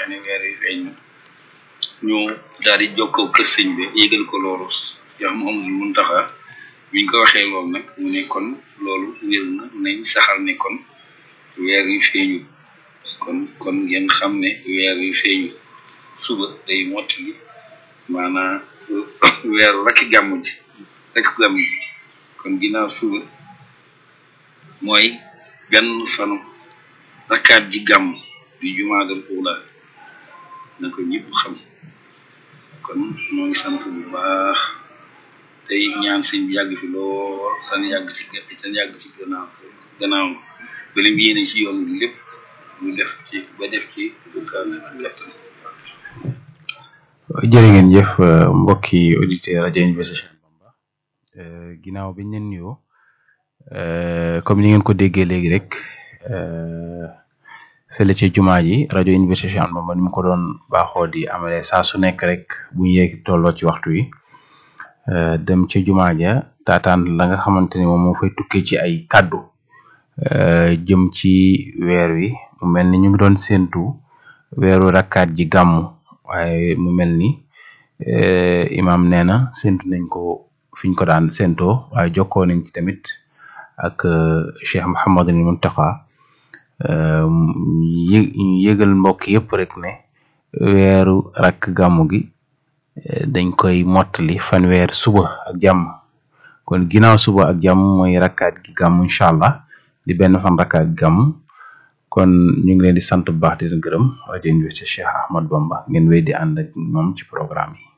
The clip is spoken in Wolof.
ne weer wi feeñ na ñu daal di jokkoo kër sëñ bi yëgal ko loolu yow Mouhamadou Mountakha biñ ko waxee loolu nag mu ne kon loolu wér na nañ saxal ne kon weer wi feeñu kon kon ngeen xam ne weer wi feeñu suba day mottali maanaam weeru rakki gàmmu ji rek gàmmu ji kon ginnaaw suba mooy benn fanu rakkaat ji gàmm di jumaadal uula na ko ñëpp xam kon ñoo ngi sant bu baax tey ñaan sëñ bi yàgg fi lool tan yàgg ci tan yàgg ci gannaaw gannaaw ba lim yéene ci yoon bi lépp ñu def ci ba def ci dukkaan ak kattan jërë ngeen jëf mbokki auditeur rajo Université Cheikh Bamba ginnaaw biñ leen nuyoo comme ni ngeen ko déggee léegi rek fële ci jumaa ji rajo Université Cheikh Ahmadou Bamba ni mu ko doon baaxoo di amale saa su nekk rek bu ñu yegg tolloo ci waxtu wi dem ci jumaa ja taataan la nga xamante ni moom moo fay tukkee ci ay kàddu jëm ci weer wi mu mel ni ñu ngi doon séentu weeru rakkaat ji gàmmu waaye mu mel ni imaam nee na séentu nañ ko fiñ ko daan séentoo waaye jokkoo nañ ci tamit ak Cheikh Mouhamadul Mountakha yë yëgal mbokk yëpp rek ne weeru rakk gàmmu gi dañ koy mottali fanweer suba ak jàmm kon ginnaaw suba ak jàmm mooy rakkaat gi gàmm incha allah di benn fan rakkaat gi gàmm kon ñu ngi leen di sant bu baax di leen gërëm rajo Université Cheikh Ahmadou Bamba ngeen wéy di ànd ak moom ci programme yi